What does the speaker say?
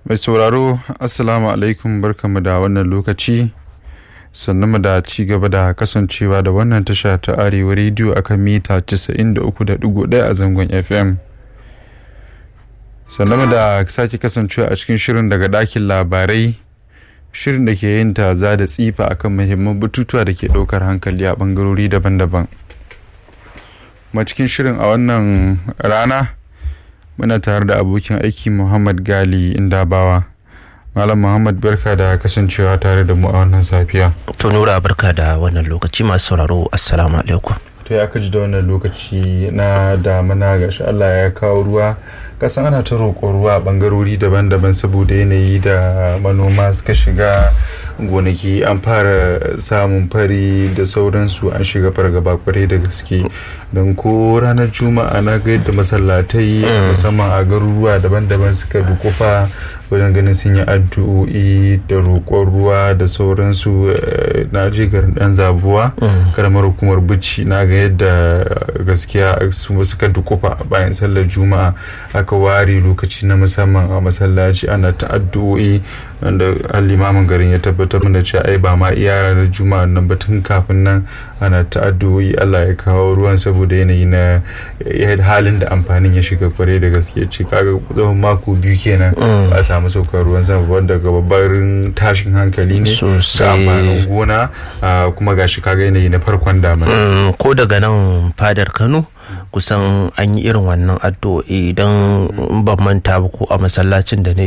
mai sauraro assalamu alaikum barkamu da wannan lokaci sannan mu da ci gaba da kasancewa da wannan tasha ta arewa rediyo akan mita 93.1 a zangon fm sannan mu da sake kasancewa a cikin shirin daga ɗakin labarai shirin da ke yin taza da tsifa akan muhimman batutuwa da ke ɗaukar hankali a ɓangarori daban-daban ma cikin shirin a wannan rana muna tare da abokin aiki muhammad gali indabawa malam muhammad barka da kasancewa tare da mu a wannan safiya to nura barka da wannan lokaci masu sauraro assalamu alaikum to ya kaji da wannan lokaci na damuna gashi allah ya kawo ruwa kasan ana ta roƙon ruwa a ɓangarori daban-daban saboda yanayi da manoma suka shiga gonaki an fara samun fari da sauransu an shiga fargaba kwarai da gaske don ko ranar juma'a na ga yadda masallatai musamman a garuruwa daban-daban suka dukufa wajen ganin sun yi addu'o'i da roƙon ruwa da sauransu na je garin dan zabuwa karamar hukumar bici na ga yadda gaskiya su suka dukufa bayan sallar juma'a aka ware lokaci na musamman a masallaci ana ta addu'o'i wanda limamin garin ya tabbatar da cewa ai ba ma iya ranar juma'a nan ba tun kafin nan ana ta addu'o'i Allah ya kawo ruwan saboda yanayi na halin da amfanin ya shiga kwarai da gaske ce kaga tsawon mako biyu kenan ba a samu saukar ruwan sama wanda ga babban tashin hankali ne ga amfanin gona kuma gashi kaga yanayi na farkon damina ko daga nan fadar Kano kusan an yi irin wannan addu'o'i idan ban manta ba ko a masallacin da na